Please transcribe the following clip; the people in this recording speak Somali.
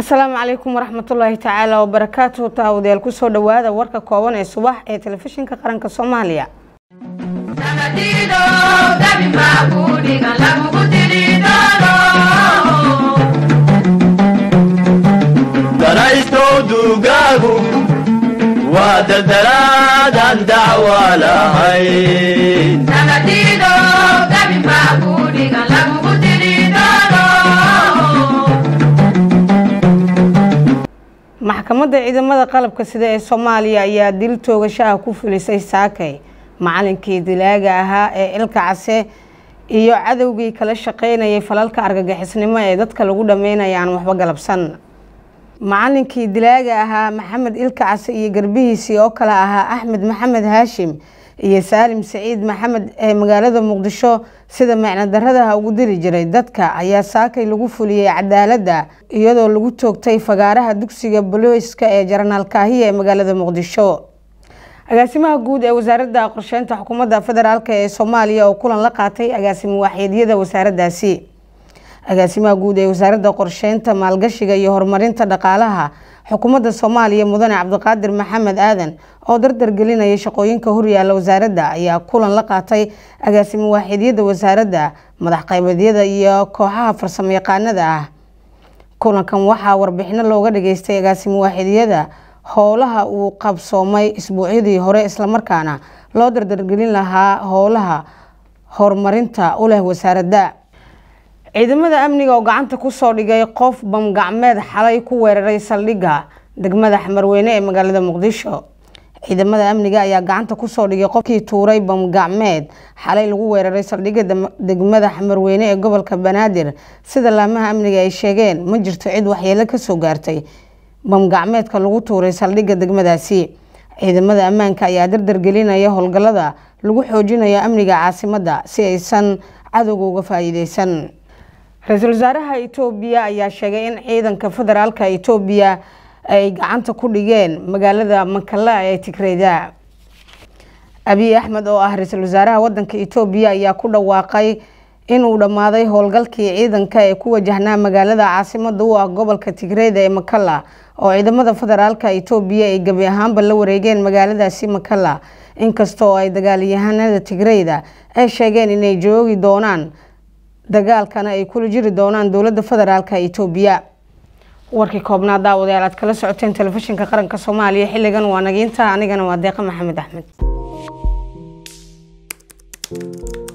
asalaamu calaykum waraxmatullaahi tacaala wabarakaatuhu taawadayaal kusoo dhawaada warka kooban ee subax ee telefishinka qaranka soomaaliya danaystow duugaagu waa daldalaadaan dacwa lahayn maxkamadda ciidamada qalabka sida ee soomaaliya ayaa dil toogashaha ku fulisay saakay macalinkii dilaaga ahaa ee ilka case iyo cadowgii kala shaqeynayay falalka argagixisnimo ee dadka lagu dhameynaya aan waxba galabsan macalinkii dilaaga ahaa maxamed ilka case iyo garbihiisii oo kale ahaa axmed maxamed haashim iyo saalim saciid maxamed ee magaalada muqdisho sida micno daradaha ugu dili jiray dadka ayaa saakay lagu fuliyey cadaaladda iyadoo lagu toogtay fagaaraha dugsiga boloiska ee jaranaal kaahiya ee magaalada muqdisho agaasimaha guud ee wasaaradda qorsheynta xukuumadda federaalk ee soomaaliya oo kulan la qaatay agaasimo waaxyeedyada wasaaraddaasi agaasimaha guud ee wasaaradda qorsheynta maalgashiga iyo horumarinta dhaqaalaha xukuumadda soomaaliya mudane cabdiqaadir maxamed aadan oo dardar gelinaya shaqooyinka horyaala wasaaradda ayaa kulan la qaatay agaasimo waaxidyada wasaaradda madax qaybeedyada iyo kooxaha farsamo yaqaanada ah kulankan waxaa warbixino looga dhageystay agaasimo waaxidyada howlaha uu qabsoomay isbuucyadii hore islamarkaana loo dardargelin lahaa howlaha horumarinta u leh wasaaradda ciidamada amniga oo gacanta kusoo dhigay qof bamgacmeed xalay ku weeraray saldhigga degmada xamarweyne ee magaalada muqdisho ciidamada amniga ayaa gacanta kusoo dhigay qofkii tuuray bamgacmeed xalay lagu weeraray saldhigga degmada xamarweyne ee gobolka banaadir sida laamaha amniga ay sheegeen ma jirto cid waxyeelo kasoo gaartay bamgacmeedka lagu tuuray saldhigga degmadaasi ciidamada ammaanka ayaa dardargelinaya howlgallada lagu xoojinayo amniga caasimadda si aysan cadowga uga faa-iideysan ra-iisul wasaaraha itoobiya ayaa sheegay in ciidanka federaalka itoobiya ay gacanta ku dhigeen magaalada makala ee tigreyda abiy axmed oo ah ra-iisul wasaaraha wadanka itoobiya ayaa ku dhawaaqay inuu dhammaaday howlgalkii ciidanka ee ku wajahnaa magaalada caasimada u ah gobolka tigreyda ee makala oo ciidamada federaalka itoobiya ay gebi ahaanba la wareegeen magaaladaasi makala inkastoo ay dagaalyahanada tigreyda ay sheegeen inay joogi doonaan dagaalkana ay kula jiri doonaan dowladda federaalk itoobiya warkii koobnaa daawadayaal aad kala socoteen telefishinka qaranka soomaaliya xilligan waa nagiinta anigana waa deeqa maxamed axmed